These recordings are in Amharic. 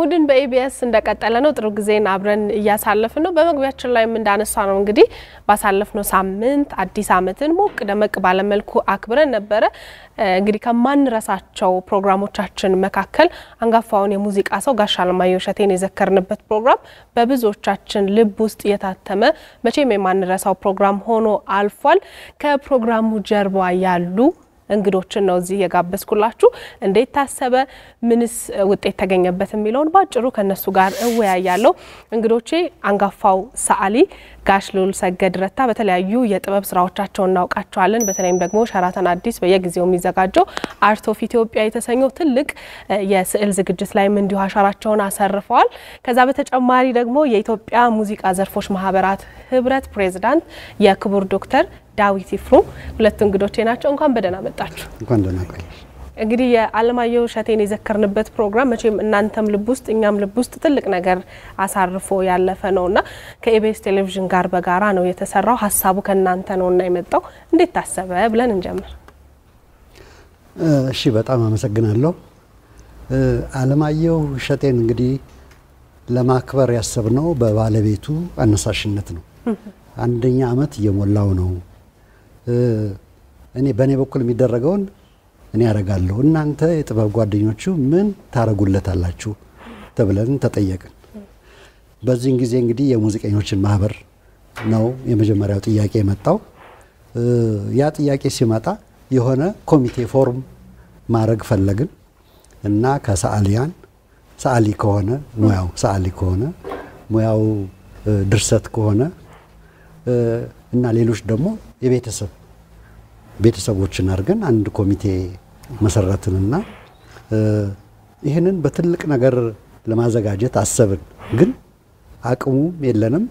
እሁድን በኢቢኤስ እንደቀጠለ ነው። ጥሩ ጊዜን አብረን እያሳለፍን ነው። በመግቢያችን ላይም እንዳነሳ ነው እንግዲህ ባሳለፍነው ሳምንት አዲስ ዓመትን ሞቅ ደመቅ ባለመልኩ አክብረን ነበረ። እንግዲህ ከማንረሳቸው ፕሮግራሞቻችን መካከል አንጋፋውን የሙዚቃ ሰው ጋሽ አለማየሁ እሸቴን የዘከርንበት ፕሮግራም በብዙዎቻችን ልብ ውስጥ የታተመ መቼም የማንረሳው ፕሮግራም ሆኖ አልፏል። ከፕሮግራሙ ጀርባ ያሉ እንግዶችን ነው እዚህ የጋበዝኩላችሁ። እንዴት ታሰበ፣ ምንስ ውጤት ተገኘበት የሚለውን በአጭሩ ከነሱ ጋር እወያያለሁ። እንግዶቼ አንጋፋው ሰዓሊ ጋሽ ልዑል ሰገድ ረታ በተለያዩ የጥበብ ስራዎቻቸው እናውቃቸዋለን። በተለይም ደግሞ ሸራተን አዲስ በየጊዜው የሚዘጋጀው አርት ኦፍ ኢትዮጵያ የተሰኘው ትልቅ የስዕል ዝግጅት ላይም እንዲሁ አሻራቸውን አሰርፈዋል። ከዛ በተጨማሪ ደግሞ የኢትዮጵያ ሙዚቃ ዘርፎች ማህበራት ህብረት ፕሬዚዳንት የክቡር ዶክተር ዳዊት ይፍሩ ሁለቱ እንግዶቼ ናቸው። እንኳን በደህና መጣችሁ። እንኳን ደህና ቆየሽ። እንግዲህ የአለማየሁ እሸቴን የዘከርንበት ፕሮግራም መቼም እናንተም ልብ ውስጥ እኛም ልብ ውስጥ ትልቅ ነገር አሳርፎ ያለፈ ነውና ከኢቢኤስ ቴሌቪዥን ጋር በጋራ ነው የተሰራው። ሀሳቡ ከእናንተ ነውና የመጣው እንዴት ታሰበ ብለን እንጀምር። እሺ፣ በጣም አመሰግናለሁ። አለማየሁ እሸቴን እንግዲህ ለማክበር ያሰብነው በባለቤቱ አነሳሽነት ነው። አንደኛ ዓመት እየሞላው ነው። እኔ በእኔ በኩል የሚደረገውን እኔ ያደርጋለሁ፣ እናንተ የጥበብ ጓደኞቹ ምን ታደርጉለታላችሁ ተብለን ተጠየቅን። በዚህን ጊዜ እንግዲህ የሙዚቀኞችን ማህበር ነው የመጀመሪያው ጥያቄ የመጣው። ያ ጥያቄ ሲመጣ የሆነ ኮሚቴ ፎርም ማድረግ ፈለግን እና ከሰዓሊያን ሰዓሊ ከሆነ ሙያው ሰዓሊ ከሆነ ሙያው ድርሰት ከሆነ እና ሌሎች ደግሞ የቤተሰብ ቤተሰቦችን አድርገን አንድ ኮሚቴ መሰረትንና ይህንን በትልቅ ነገር ለማዘጋጀት አሰብን። ግን አቅሙም የለንም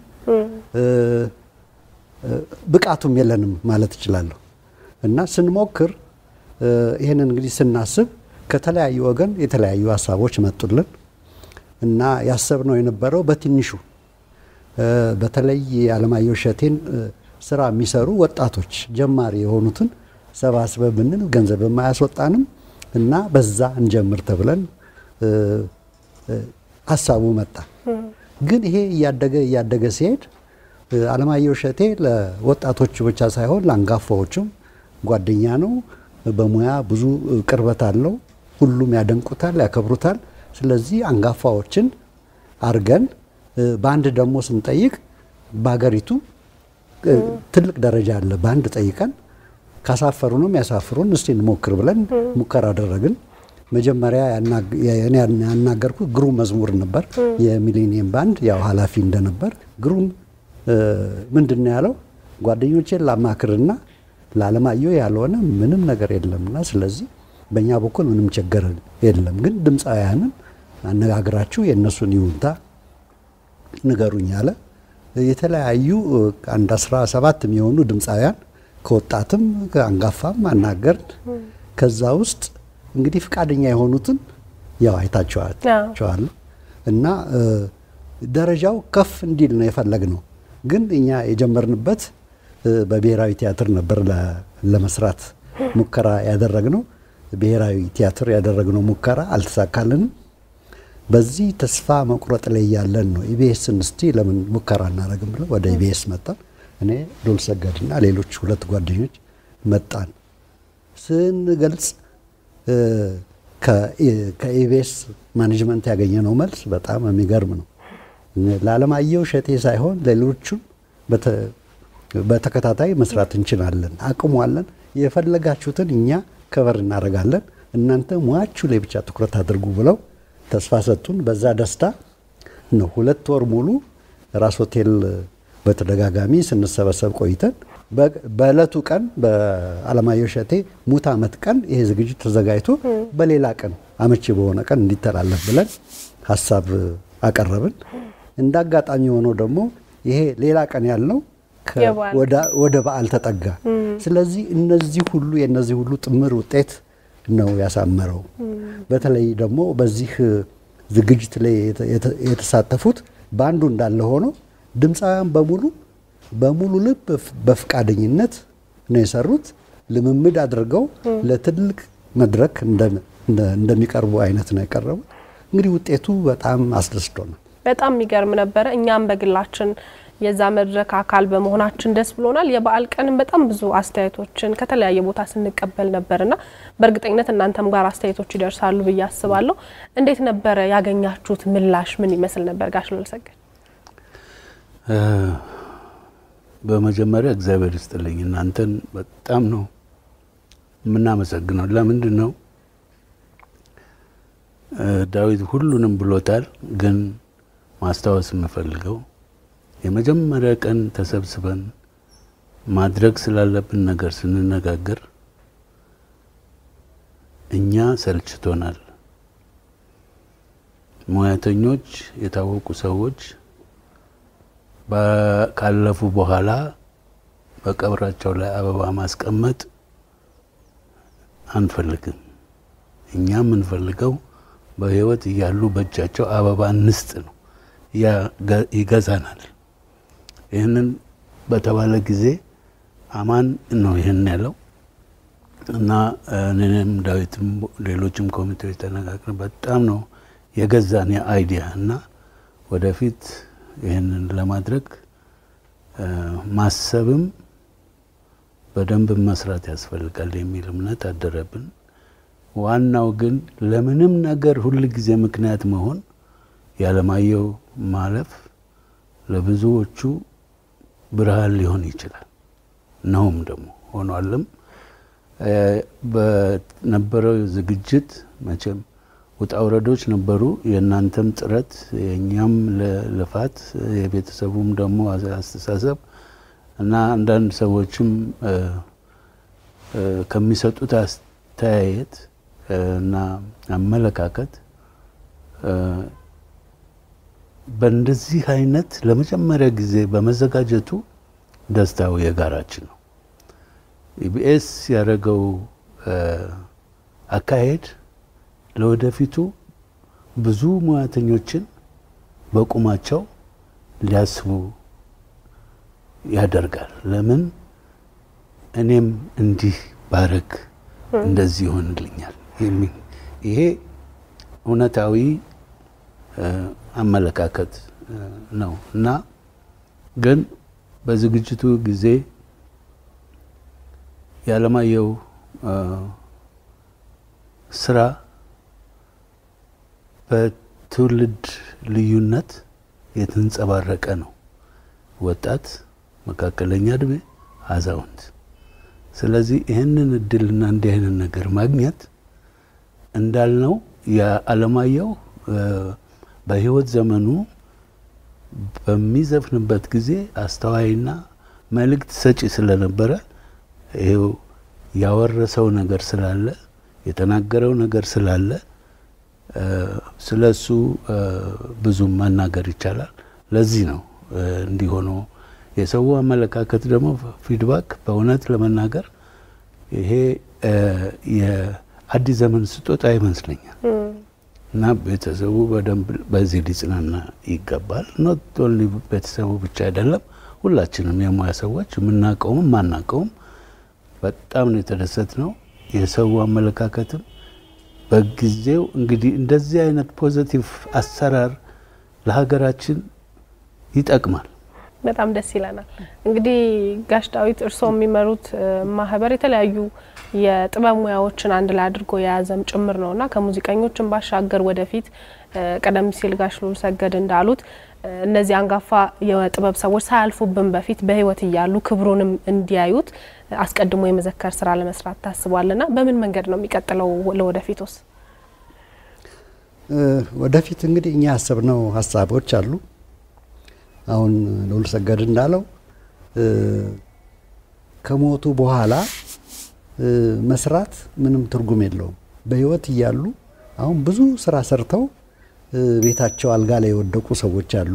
ብቃቱም የለንም ማለት እችላለሁ። እና ስንሞክር ይህንን እንግዲህ ስናስብ ከተለያዩ ወገን የተለያዩ ሀሳቦች መጡልን እና ያሰብነው የነበረው በትንሹ በተለይ የአለማየሁ እሸቴን ስራ የሚሰሩ ወጣቶች ጀማሪ የሆኑትን ሰባስበ ብንል ገንዘብ የማያስወጣንም እና በዛ እንጀምር ተብለን ሀሳቡ መጣ። ግን ይሄ እያደገ እያደገ ሲሄድ አለማየሁ እሸቴ ለወጣቶቹ ብቻ ሳይሆን ለአንጋፋዎቹም ጓደኛ ነው። በሙያ ብዙ ቅርበት አለው። ሁሉም ያደንቁታል፣ ያከብሩታል። ስለዚህ አንጋፋዎችን አርገን በአንድ ደግሞ ስንጠይቅ በሀገሪቱ ትልቅ ደረጃ አለ። በአንድ ጠይቀን ካሳፈሩንም ያሳፍሩን እስቲ እንሞክር ብለን ሙከራ አደረግን። መጀመሪያ ያናገርኩት ግሩም መዝሙር ነበር፣ የሚሊኒየም ባንድ ያው ኃላፊ እንደነበር። ግሩም ምንድን ነው ያለው? ጓደኞቼን ላማክርና ለአለማየሁ ያልሆነ ምንም ነገር የለምና ስለዚህ በእኛ በኩል ምንም ችግር የለም፣ ግን ድምፃውያንን አነጋግራችሁ የእነሱን ይሁንታ ንገሩኝ አለ። የተለያዩ አንድ አስራ ሰባት የሚሆኑ ድምፃውያን ከወጣትም ከአንጋፋም አናገርን። ከዛ ውስጥ እንግዲህ ፈቃደኛ የሆኑትን ያው አይታችኋል እና ደረጃው ከፍ እንዲል ነው የፈለግነው። ግን እኛ የጀመርንበት በብሔራዊ ቲያትር ነበር ለመስራት ሙከራ ያደረግነው። ብሔራዊ ቲያትር ያደረግነው ሙከራ አልተሳካልንም። በዚህ ተስፋ መቁረጥ ላይ ያለን ነው ኢቢኤስን እስቲ ለምን ሙከራ እናደርግም ብለው ወደ ኢቢኤስ መጣን። እኔ ልዑል ሰገድና ሌሎች ሁለት ጓደኞች መጣን። ስንገልጽ ከኢቢኤስ ማኔጅመንት ያገኘነው መልስ በጣም የሚገርም ነው። ለአለማየሁ እሸቴ ሳይሆን ሌሎቹም በተከታታይ መስራት እንችላለን፣ አቅሙ አለን፣ የፈለጋችሁትን እኛ ከበር እናደርጋለን፣ እናንተ ሙያችሁ ላይ ብቻ ትኩረት አድርጉ ብለው ተስፋ ሰጡን። በዛ ደስታ ነው ሁለት ወር ሙሉ ራስ ሆቴል በተደጋጋሚ ስንሰበሰብ ቆይተን በእለቱ ቀን በአለማየሁ እሸቴ ሙት ዓመት ቀን ይሄ ዝግጅት ተዘጋጅቶ በሌላ ቀን አመቺ በሆነ ቀን እንዲተላለፍ ብለን ሀሳብ አቀረብን። እንደ አጋጣሚ ሆነው ደግሞ ይሄ ሌላ ቀን ያልነው ወደ በዓል ተጠጋ። ስለዚህ እነዚህ ሁሉ የእነዚህ ሁሉ ጥምር ውጤት ነው ያሳመረው። በተለይ ደግሞ በዚህ ዝግጅት ላይ የተሳተፉት በአንዱ እንዳለ ሆኖ ድምፃውያን በሙሉ በሙሉ ልብ በፍቃደኝነት ነው የሰሩት። ልምምድ አድርገው ለትልቅ መድረክ እንደሚቀርቡ አይነት ነው የቀረቡት። እንግዲህ ውጤቱ በጣም አስደስቶናል። በጣም የሚገርም ነበረ። እኛም በግላችን የዛ መድረክ አካል በመሆናችን ደስ ብሎናል። የበዓል ቀንም በጣም ብዙ አስተያየቶችን ከተለያየ ቦታ ስንቀበል ነበርና በእርግጠኝነት እናንተም ጋር አስተያየቶች ይደርሳሉ ብዬ አስባለሁ። እንዴት ነበረ ያገኛችሁት ምላሽ? ምን ይመስል ነበር? ጋሽ ልዑልሰገድ በመጀመሪያ እግዚአብሔር ይስጥልኝ እናንተን በጣም ነው የምናመሰግነው። ለምንድን ነው ዳዊት ሁሉንም ብሎታል፣ ግን ማስታወስ የምፈልገው የመጀመሪያ ቀን ተሰብስበን ማድረግ ስላለብን ነገር ስንነጋገር እኛ ሰልችቶናል። ሙያተኞች፣ የታወቁ ሰዎች ካለፉ በኋላ በቀብራቸው ላይ አበባ ማስቀመጥ አንፈልግም። እኛ የምንፈልገው በሕይወት እያሉ በእጃቸው አበባ እንስጥ ነው። ይገዛናል። ይህንን በተባለ ጊዜ አማን ነው ይህን ያለው እና እኔም ዳዊትም ሌሎችም ኮሚቴዎች ተነጋግረን በጣም ነው የገዛን የአይዲያ እና ወደፊት ይህንን ለማድረግ ማሰብም በደንብ መስራት ያስፈልጋል የሚል እምነት አደረብን። ዋናው ግን ለምንም ነገር ሁል ጊዜ ምክንያት መሆን ያለማየሁ ማለፍ ለብዙዎቹ ብርሃን ሊሆን ይችላል። ነውም ደግሞ ሆኗልም። በነበረው ዝግጅት መቼም ውጣ ውረዶች ነበሩ። የእናንተም ጥረት የእኛም ልፋት የቤተሰቡም ደግሞ አስተሳሰብ እና አንዳንድ ሰዎችም ከሚሰጡት አስተያየት እና አመለካከት በእንደዚህ አይነት ለመጀመሪያ ጊዜ በመዘጋጀቱ ደስታው የጋራችን ነው። ኢቢኤስ ያደረገው አካሄድ ለወደፊቱ ብዙ ሙያተኞችን በቁማቸው ሊያስቡ ያደርጋል። ለምን እኔም እንዲህ ባረግ እንደዚህ ይሆንልኛል የሚል ይሄ እውነታዊ አመለካከት ነው እና ግን በዝግጅቱ ጊዜ የዓለማየሁ ስራ በትውልድ ልዩነት የተንጸባረቀ ነው። ወጣት፣ መካከለኛ እድሜ፣ አዛውንት። ስለዚህ ይህንን እድልና እንዲህ አይነት ነገር ማግኘት እንዳልነው የዓለማየሁ በህይወት ዘመኑ በሚዘፍንበት ጊዜ አስተዋይና መልእክት ሰጪ ስለነበረ ይሄው ያወረሰው ነገር ስላለ የተናገረው ነገር ስላለ ስለ እሱ ብዙም መናገር ይቻላል። ለዚህ ነው እንዲሆነ የሰው አመለካከት ደግሞ ፊድባክ በእውነት ለመናገር ይሄ የአዲስ ዘመን ስጦታ ይመስለኛል እና ቤተሰቡ በደንብ በዚህ ሊጽናና ይገባል። ኖት ኦንሊ ቤተሰቡ ብቻ አይደለም፣ ሁላችንም የሙያ ሰዎች የምናውቀውም ማናውቀውም በጣም ነው የተደሰት ነው። የሰው አመለካከትም በጊዜው እንግዲህ እንደዚህ አይነት ፖዘቲቭ አሰራር ለሀገራችን ይጠቅማል። በጣም ደስ ይለናል። እንግዲህ ጋሽ ዳዊት እርስዎ የሚመሩት ማህበር የተለያዩ የጥበብ ሙያዎችን አንድ ላይ አድርጎ የያዘም ጭምር ነው እና ከሙዚቀኞችን ባሻገር ወደፊት ቀደም ሲል ጋሽ ልዑልሰገድ እንዳሉት እነዚህ አንጋፋ የጥበብ ሰዎች ሳያልፉብን በፊት በህይወት እያሉ ክብሩንም እንዲያዩት አስቀድሞ የመዘከር ስራ ለመስራት ታስቧልና በምን መንገድ ነው የሚቀጥለው? ለወደፊት ውስጥ ወደፊት እንግዲህ እኛ ያሰብነው ሀሳቦች አሉ። አሁን ልዑልሰገድ እንዳለው ከሞቱ በኋላ መስራት ምንም ትርጉም የለውም። በህይወት እያሉ አሁን ብዙ ስራ ሰርተው ቤታቸው አልጋ ላይ የወደቁ ሰዎች አሉ።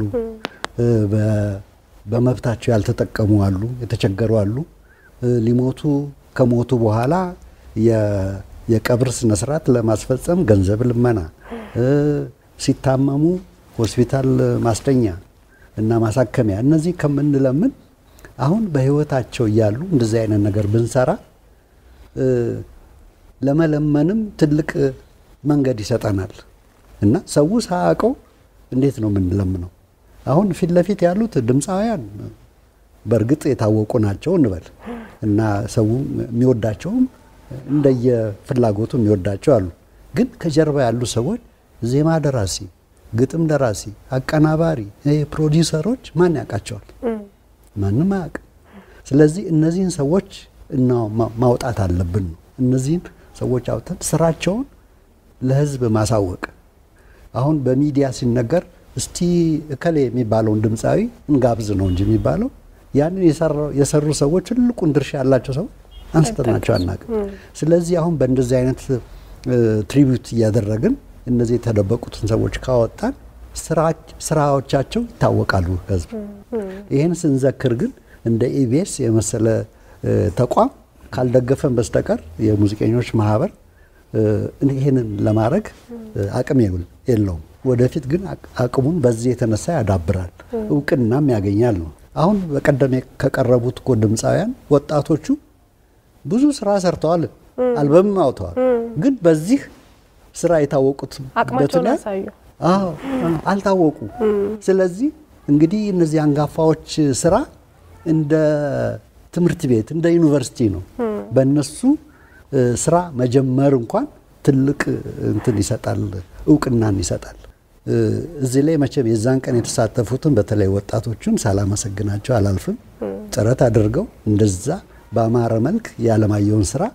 በመብታቸው ያልተጠቀሙ አሉ፣ የተቸገሩ አሉ። ሊሞቱ ከሞቱ በኋላ የቀብር ስነስርዓት ለማስፈጸም ገንዘብ ልመና፣ ሲታመሙ ሆስፒታል ማስተኛ እና ማሳከሚያ እነዚህ ከምንለምን አሁን በህይወታቸው እያሉ እንደዚህ አይነት ነገር ብንሰራ ለመለመንም ትልቅ መንገድ ይሰጠናል። እና ሰው ሳያውቀው እንዴት ነው የምንለምነው? አሁን ፊት ለፊት ያሉት ድምፃውያን በእርግጥ የታወቁ ናቸው እንበል እና ሰው የሚወዳቸውም እንደየፍላጎቱ የሚወዳቸው አሉ። ግን ከጀርባ ያሉ ሰዎች ዜማ ደራሲ፣ ግጥም ደራሲ፣ አቀናባሪ፣ ፕሮዲውሰሮች ማን ያውቃቸዋል? ማንም አያውቅም። ስለዚህ እነዚህን ሰዎች እና ማውጣት አለብን ነው እነዚህን ሰዎች አውጥተን ስራቸውን ለህዝብ ማሳወቅ። አሁን በሚዲያ ሲነገር እስቲ እከሌ የሚባለውን ድምፃዊ እንጋብዝ ነው እንጂ የሚባለው ያንን የሰሩ ሰዎች ትልቁን ድርሻ ያላቸው ሰዎች አንስተናቸው አናውቅም። ስለዚህ አሁን በእንደዚህ አይነት ትሪቢዩት እያደረግን እነዚህ የተደበቁትን ሰዎች ካወጣን ስራዎቻቸው ይታወቃሉ ህዝብ። ይህን ስንዘክር ግን እንደ ኢቢኤስ የመሰለ ተቋም ካልደገፈን በስተቀር የሙዚቀኞች ማህበር ይህንን ለማድረግ አቅም የለውም። ወደፊት ግን አቅሙን በዚህ የተነሳ ያዳብራል፣ እውቅናም ያገኛል ነው። አሁን በቀደም ከቀረቡት እኮ ድምፃውያን ወጣቶቹ ብዙ ስራ ሰርተዋል፣ አልበምም አውተዋል። ግን በዚህ ስራ የታወቁት አቅማቸውን ያሳዩ አልታወቁ። ስለዚህ እንግዲህ እነዚህ አንጋፋዎች ስራ እንደ ትምህርት ቤት እንደ ዩኒቨርሲቲ ነው። በእነሱ ስራ መጀመር እንኳን ትልቅ እንትን ይሰጣል፣ እውቅናን ይሰጣል። እዚህ ላይ መቼም የዛን ቀን የተሳተፉትን በተለይ ወጣቶቹን ሳላመሰግናቸው አላልፍም። ጥረት አድርገው እንደዛ በአማረ መልክ የዓለማየሁን ስራ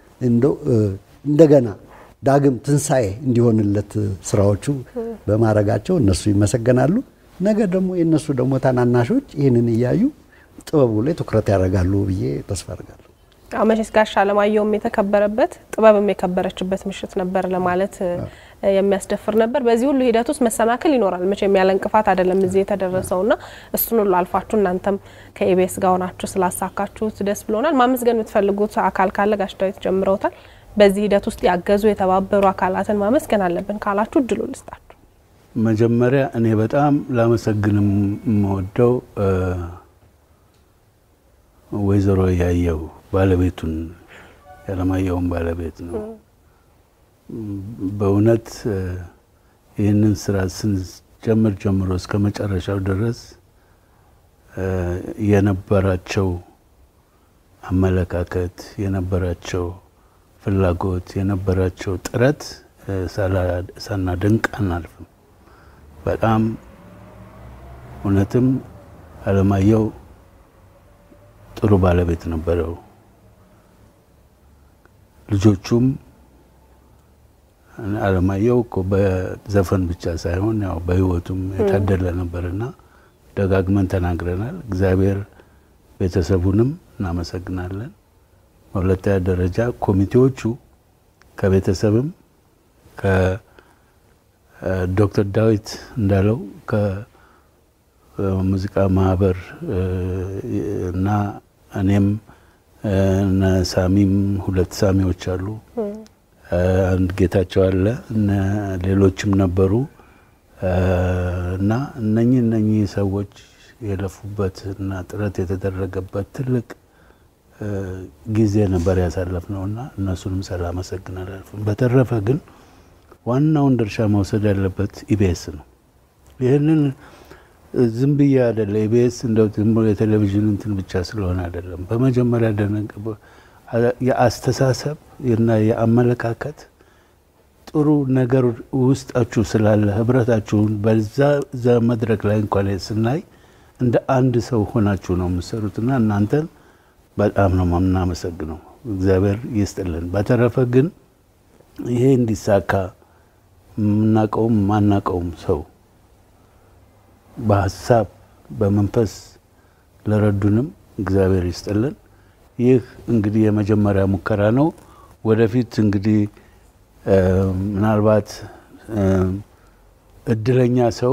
እንደገና ዳግም ትንሣኤ እንዲሆንለት ስራዎቹ በማድረጋቸው እነሱ ይመሰገናሉ። ነገ ደግሞ የእነሱ ደግሞ ታናናሾች ይህንን እያዩ ጥበቡ ላይ ትኩረት ያደርጋሉ ብዬ ተስፋ አድርጋለሁ። መቼስ ጋሽ አለማየሁም የተከበረበት ጥበብም የከበረችበት ምሽት ነበር ለማለት የሚያስደፍር ነበር። በዚህ ሁሉ ሂደት ውስጥ መሰናክል ይኖራል። መቼም ያለ እንቅፋት አይደለም እዚህ የተደረሰውና እሱን ሁሉ አልፋችሁ እናንተም ከኢቢኤስ ጋር ሆናችሁ ስላሳካችሁት ደስ ብሎናል። ማመስገን የምትፈልጉት አካል ካለ ጋሽ ዳዊት ጀምረውታል። በዚህ ሂደት ውስጥ ያገዙ የተባበሩ አካላትን ማመስገን አለብን ካላችሁ እድሉ ልስጣችሁ። መጀመሪያ እኔ በጣም ላመሰግን የምወደው ወይዘሮ ያየው ባለቤቱን ያለማየሁን ባለቤት ነው። በእውነት ይህንን ስራ ስንጀምር ጀምሮ እስከ መጨረሻው ድረስ የነበራቸው አመለካከት፣ የነበራቸው ፍላጎት፣ የነበራቸው ጥረት ሳናደንቅ አናልፍም። በጣም እውነትም አለማየሁ ጥሩ ባለቤት ነበረው። ልጆቹም አለማየሁ እኮ በዘፈን ብቻ ሳይሆን ያው በሕይወቱም የታደለ ነበርና ደጋግመን ተናግረናል። እግዚአብሔር ቤተሰቡንም እናመሰግናለን። በሁለተኛ ደረጃ ኮሚቴዎቹ ከቤተሰብም ከዶክተር ዳዊት እንዳለው ከሙዚቃ ማህበር እና እኔም እነ ሳሚም ሁለት ሳሚዎች አሉ፣ አንድ ጌታቸው አለ፣ እነ ሌሎችም ነበሩ እና እነኚህ እነኚህ ሰዎች የለፉበት እና ጥረት የተደረገበት ትልቅ ጊዜ ነበር ያሳለፍነው እና እነሱንም ሳላመሰግን አላልፍም። በተረፈ ግን ዋናውን ድርሻ መውሰድ ያለበት ኢቢኤስ ነው። ይህንን ዝም ብዬ አይደለ ኢቢኤስ እንደው ዝም ብሎ የቴሌቪዥን እንትን ብቻ ስለሆነ አይደለም። በመጀመሪያ የአስተሳሰብ እና የአመለካከት ጥሩ ነገር ውስጣችሁ ስላለ ህብረታችሁን በዛ መድረክ ላይ እንኳን ስናይ እንደ አንድ ሰው ሆናችሁ ነው የምትሰሩትና እናንተን በጣም ነው የምናመሰግነው። እግዚአብሔር ይስጥልን። በተረፈ ግን ይሄ እንዲሳካ የምናውቀውም ማናውቀውም ሰው በሀሳብ በመንፈስ ለረዱንም እግዚአብሔር ይስጥልን። ይህ እንግዲህ የመጀመሪያ ሙከራ ነው። ወደፊት እንግዲህ ምናልባት እድለኛ ሰው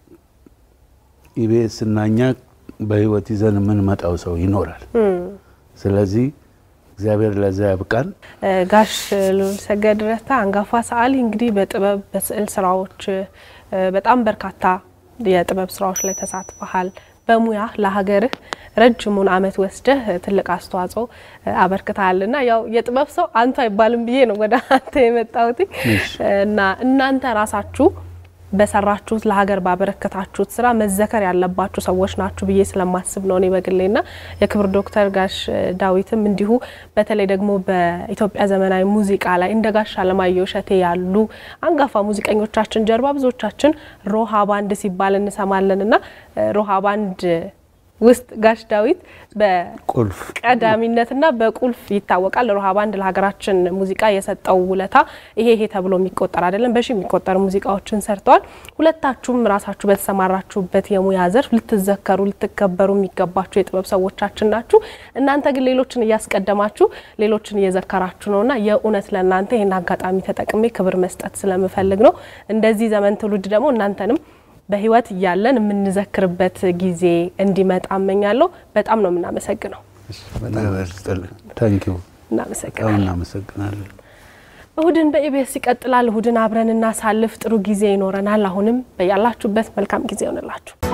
ኢቢኤስ እና እኛ በህይወት ይዘን የምንመጣው ሰው ይኖራል። ስለዚህ እግዚአብሔር ለዛ ያብቃን። ጋሽ ልዑል ሰገድ ረታ አንጋፋ ሰዓሊ እንግዲህ በጥበብ በስዕል ስራዎች በጣም በርካታ የጥበብ ስራዎች ላይ ተሳትፈሃል። በሙያ ለሀገርህ ረጅሙን ዓመት ወስደህ ትልቅ አስተዋጽኦ አበርክተሃልና ያው የጥበብ ሰው አንቱ አይባልም ብዬ ነው ወደ አንተ የመጣሁት እና እናንተ ራሳችሁ በሰራችሁት ለሀገር ባበረከታችሁት ስራ መዘከር ያለባችሁ ሰዎች ናችሁ ብዬ ስለማስብ ነው እኔ በግሌና የክብር ዶክተር ጋሽ ዳዊትም እንዲሁ በተለይ ደግሞ በኢትዮጵያ ዘመናዊ ሙዚቃ ላይ እንደ ጋሽ አለማየሁ እሸቴ ያሉ አንጋፋ ሙዚቀኞቻችን ጀርባ ብዙዎቻችን ሮሃ ባንድ ሲባል እንሰማለን እና ሮሃ ባንድ ውስጥ ጋሽ ዳዊት ቁልፍ በቀዳሚነትና በቁልፍ ይታወቃል። ሮሃ ባንድ ለሀገራችን ሙዚቃ የሰጠው ውለታ ይሄ ይሄ ተብሎ የሚቆጠር አይደለም። በሺ የሚቆጠሩ ሙዚቃዎችን ሰርተዋል። ሁለታችሁም ራሳችሁ በተሰማራችሁበት የሙያ ዘርፍ ልትዘከሩ፣ ልትከበሩ የሚገባችሁ የጥበብ ሰዎቻችን ናችሁ። እናንተ ግን ሌሎችን እያስቀደማችሁ ሌሎችን እየዘከራችሁ ነውና የእውነት ለእናንተ ይህን አጋጣሚ ተጠቅሜ ክብር መስጠት ስለምፈልግ ነው። እንደዚህ ዘመን ትውልድ ደግሞ እናንተንም በህይወት እያለን የምንዘክርበት ጊዜ እንዲመጣ እመኛለሁ። በጣም ነው የምናመሰግነው። ታንኪዩ እናመሰግናለን። እናመሰግናለን። እሁድን በኢቢኤስ ይቀጥላል። እሁድን አብረን እናሳልፍ። ጥሩ ጊዜ ይኖረናል። አሁንም በያላችሁበት መልካም ጊዜ ይሆንላችሁ።